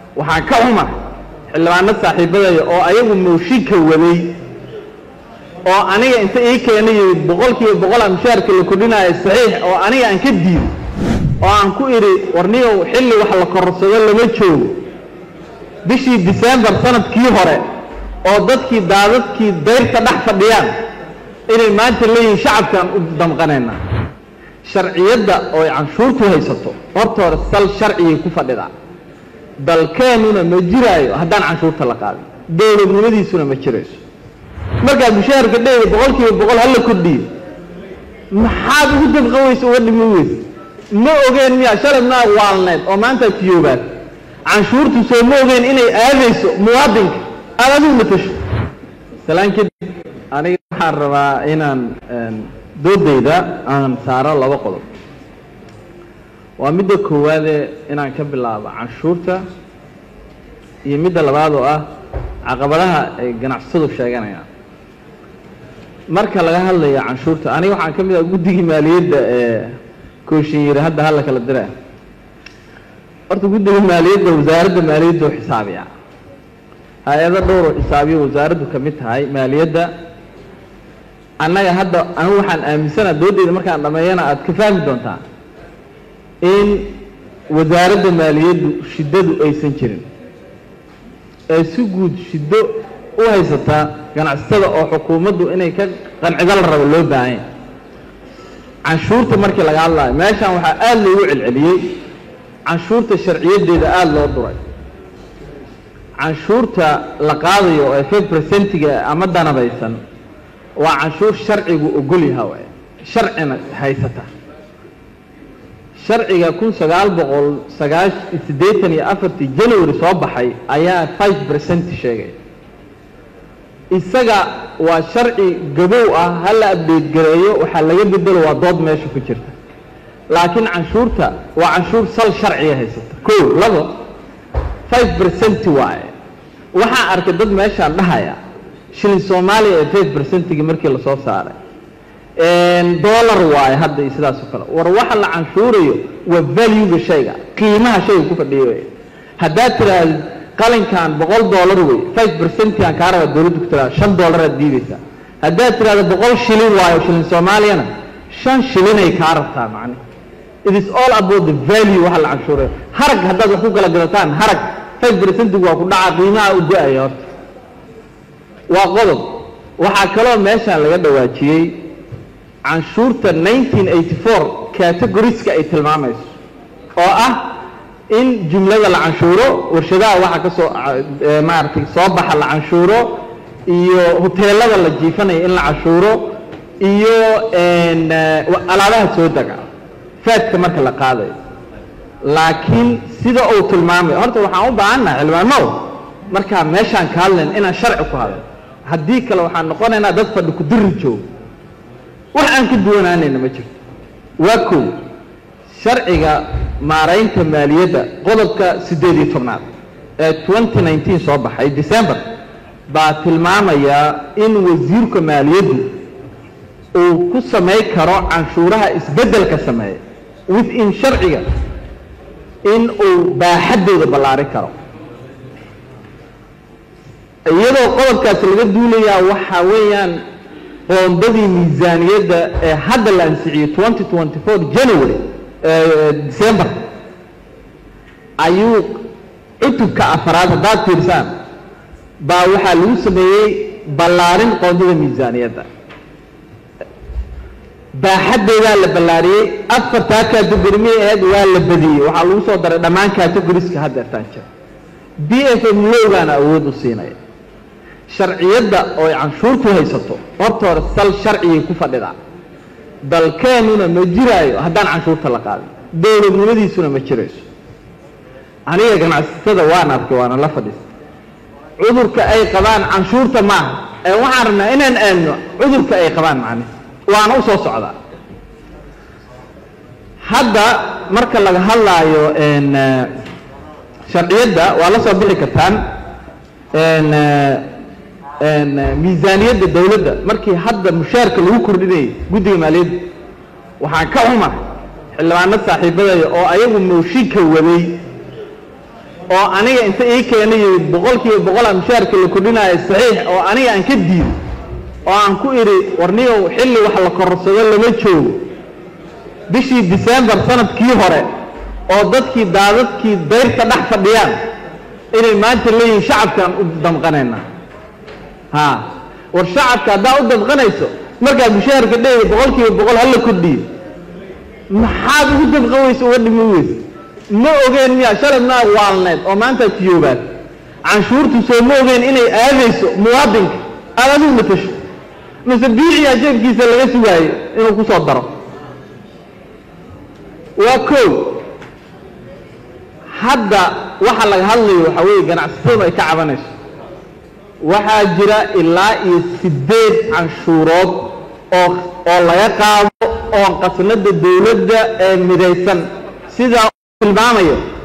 waxaan ka xuma xildhibaano saaxiibadaya oo ayagu mooshinka waday oo aniga inta ii keena yimid boqol kiiba boqol a mushaarka la kordhinaayo saxiix oo aniga aan ka diido oo aan ku idhi warniyow xilli wax la kororsado lama joogo bishii disembar sanadkii hore oo dadkii daadadkii dayrta dhex fadhiyaan inay maanta leeyihiin shacabkaan u damqanayna sharciyadda oo ay canshuurtu haysato horta hore sal sharcigay ku fadhidaa dalkeennuna ma jiraayo haddaan canshuurta la qaadin dowladnimadiisuna ma jirayso markaad mushaharka dheeda boqol kiiba boqol hala kordhiyo maxaad ugu dabqan weyse uga dhimi weyse ma ogeen miya shalay maa waalneed oo maantaad tiyoobaad canshuurtu soo ma ogeen inay aadayso muwaadinka aad adigu matasho salaan kadib aniga waxaan rabaa inaan doodayda aan saaro laba qodob waa midda koowaadee inaan ka bilaabo canshuurta iyo midda labaad oo ah caqabadaha ay ganacsatadu sheeganayaan marka laga hadlayo canshuurta aniga waxaan ka mid ah guddigii maaliyadda ee kooshin yiri hadda hala kala dira horta guddiga maaliyadda wasaaradda maaliyadda oo xisaabiya hay-ado dhowr oo xisaabiyo wasaaraddu ka mid tahay maaliyadda annaga hadda anigu waxaan aaminsana doodeyda markaan dhameeyana aad ka fahmi doontaa in wasaaradda maaliyaddu shiddadu aysan jirin ee si guud shiddo u haysataa ganacsatada oo xukuumaddu inay ka qancido la rabo loo baahanya canshuurta markii laga hadlayo meeshan waxaa aada loogu celceliyey canshuurta sharciyadeeda aada loo duray canshuurta la qaadayo ee five percentiga ama danabaysan waa canshuur sharcigu ogol yaha waay sharcina haysata sharciga kun sagaal boqol sagaash siddeetan iyo afartii january soo baxay ayaa five percent sheegay isaga waa sharci gabow ah hala abdeyt gareeyo waxaa laga bedelo waa dood meesha ku jirta laakiin canshuurta waa canshuur sal sharciga haysata ko labo five percent waaye waxaa arkay dad meeshaan dhahaya shilin soomaaliya ee five percentigii markii lasoo saaray dollar waaye hadda iyo sidaas oo kale war waxa la canshuurayo waa valuega shayga qiimaha shayga ku fadhiyo wey haddaad tiraahdo qalinkan boqol dollar wey five percentigan kaa rabaa dowladdu ku tiraado shan dollaraad diidaysaa haddaad tiraahdo boqol shilin waayo shilin soomaaliyana shan shilinay kaa rabtaa macne it is all about the value waxa la canshuurayo harag haddaad wax ku kala gadataan harag five percentigu waa ku dhaca qiimaha u go-aya horta waa qodob waxaa kaloo meeshaan laga dhawaajiyey canshuurta nineteen eighty four categoriska ay tilmaamayso oo ah in jumlada la canshuuro warshadaha waxa ka soo maaragtay soo baxa la canshuuro iyo hoteelada la jiifanayo in la canshuuro iyo alaabaha soo dega faadka marka la qaadayo laakiin sida uu tilmaamayo horta waxaan u baahannahay xildhibaanow markaa meeshaan ka hadlayn inaan sharci ku hadlo haddii kale waxaan noqonaynaa dad fadhi ku diri joogo wax aan ka duwanaanayna ma jirto waa kow sharciga maaraynta maaliyadda qodobka siddeed iyo tobnaad ee twenty nineteen soo baxay december baa tilmaamayaa in wasiirka maaliyaddu uu ku samay karo canshuuraha isbeddelka sameeya within sharciga in uu baaxaddooda ballaarin karo iyadoo qodobkaasi laga duulayaa waxaa weeyaan qoondadii miisaaniyadda ee hadda la ansixiyey twenty twenty four january december ayuu cutubka afaraad haddaad fiirsaan baa waxaa lagu sameeyey ballaarin qoondada miisaaniyadda baaxaddeedaa la ballaariyey afartaa categorimi aheed waa la badiyey waxaa lagu soo daray dhammaan categoriska haddeertaan jira b f m lowgaana awood u siinaya sharciyadda oo ay canshuurtu haysato horta hore sal sharcigay ku fadhidaa dalkeennuna ma jiraayo haddaan canshuurta la qaadin dowladnimadiisuna ma jirayso aniga ganacsatada waan arkay waana la fadhiista cudurka ay qabaan canshuurta maaha ee waxaan rabnaa inaan aadno cudurka ay qabaan macne waana u soo socdaa hadda marka laga hadlaayo sharciyadda waa la soo bixi kartaan miisaaniyadda dowladda markii hadda mushaarka lagu kordhinayay guddiga maaliyadda waxaan ka xuma xildhibaano saaxiibadaya oo ayagu mooshinka waday oo aniga inta ii keenay yidhi boqolkiiba boqolaa mushaarka la kordhinaayo saxiix oo aniga aan ka diiday oo aan ku idhi warniyow xilli wax la kororsado lama joogo bishii disembar sanadkii hore oo dadkii daadadkii dayrta dhex fadhiyaan inay maanta leeyihiin shacabkaan u damqanaynaa ha war shacabka haddaa u damqanayso markaa mushaharka dheyda boqolkiiba boqol hala kordhiyo maxaad ugu damqan weyse uga dhimi weyse ma ogeen miyaa shalay maa waalneed oo maanta tiyoobaad canshuurtu soo ma ogeen inay aadayso muwaadinka aad adigu matasho mise biiciyaa jeebkiisa laga sugaayo inuu ku soo daro waa kow hadda waxa laga hadlayo waxaa weeye ganacsatadu ay ka cabanayso waxaa jira ilaa iyo siddeed canshuurood oo oo laga qaado oo qasnada dawladda ee midaysan sidaa tilmaamayo